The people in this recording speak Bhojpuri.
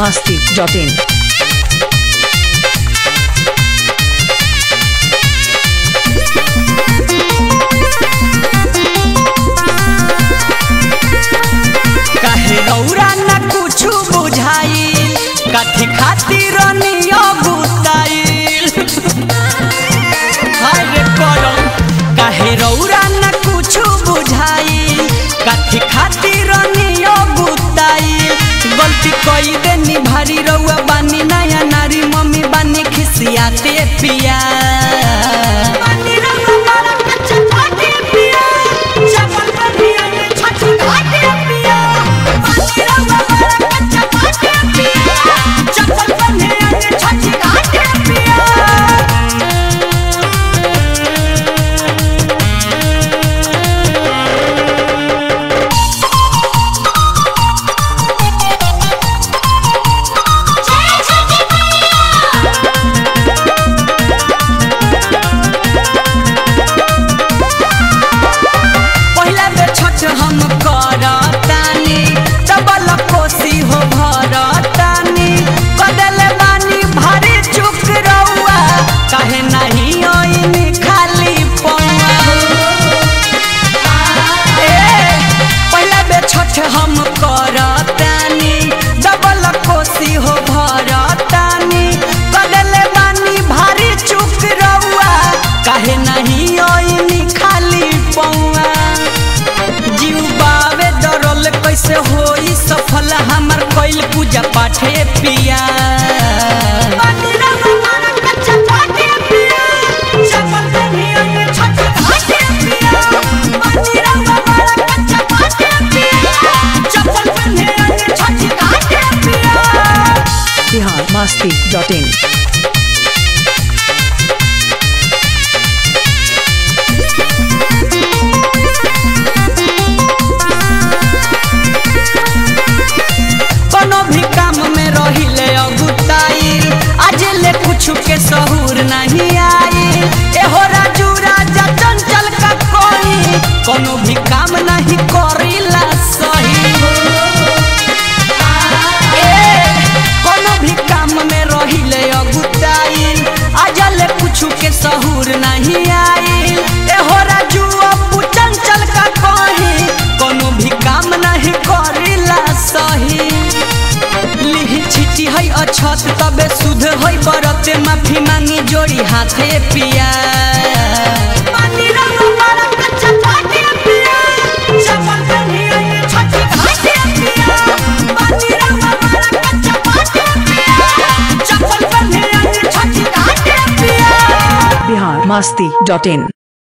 masti.in. काहे रौरा न कुछु बुझाइल कथी खातिर नियो गुताइल हाय रे करम काहे रौरा न कुछु बुझाइल कथी खातिर नियो गुताइल गलती कई देनी भारी रउआ बानी नया नारी मम्मी बानी खिसियाते पिया बानी रउआ बड़ा कच्चा पाटे पिया चपल बनिया ने छठी घाटे पिया बानी रउआ बड़ा कच्चा पाटे पिया चपल बनिया ने छठी घाटे पिया पहिला बेर छठ हम करतानी डबल कोसी हो भरतानी कदले बानी भारी चुक रउआ काहे नाही ओइनी खाली पौआ ए पहिला बेर छठ हम करतानी डबल कोसी हो भरतानी कदले बानी भारी चुक रउआ काहे नाही ओइनी खाली पौआ जीव बावे डरल कैसे होई सफल हमर कइल पूजा पाठे पिया Bihar masti.in. कोनो भी काम में रहिले अगुताइल आज ले कुछ के सहूर नहीं आई एहो राजू राजा चंचल का कोई कोनो भी काम नहीं करिला सही ए, कोनो भी काम में रहिले अगुताइल आज ले कुछ के सहूर नहीं आई एहो राजू अबू चंचल का कोई कोनो भी काम नहीं करिला सही लिही छिटी है अछत तबे सुध है बरते माफी मांगी जोड़ी हाथे पिया पानी रंग बड़ा कच्चा पाटे पिया चपल बनिया ये छठी घाटे पिया पानी रंग बड़ा कच्चा पाटे पिया चपल बनिया ये छठी घाटे पिया Bihar masti.in.